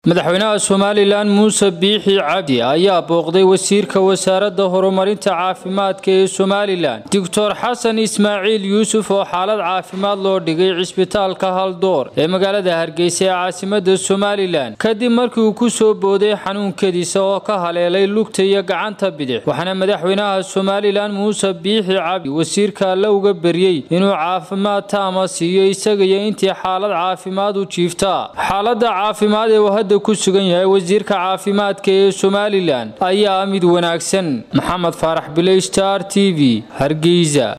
madaxweynaha somalilan muuse biixi cabdi ayaa booqday wasiirka wasaaradda horumarinta caafimaadka ee somalilan doctor xasan ismaaciil yuusuf oo xaalad caafimaad loo dhigay cisbitaalka haldoor ee magaalada hargeysa ee caasimada somalilan kadib markii uu ku soo booday xanuunkadiisa oo ka haleelay lugta iyo gacanta bidix waxaana madaxweynaha somalilan muuse biixi cabdi wasiirka alle uga beryey inuu caafimaad taama siiyo isaga iyo intii xaalad caafimaad u jiiftaa xaalada caafimaad ee uu hadda ku sugan yahay wasiirka caafimaadka ee somalilan ayaa mid wanaagsan maxamed faarax biley star t v hargeysa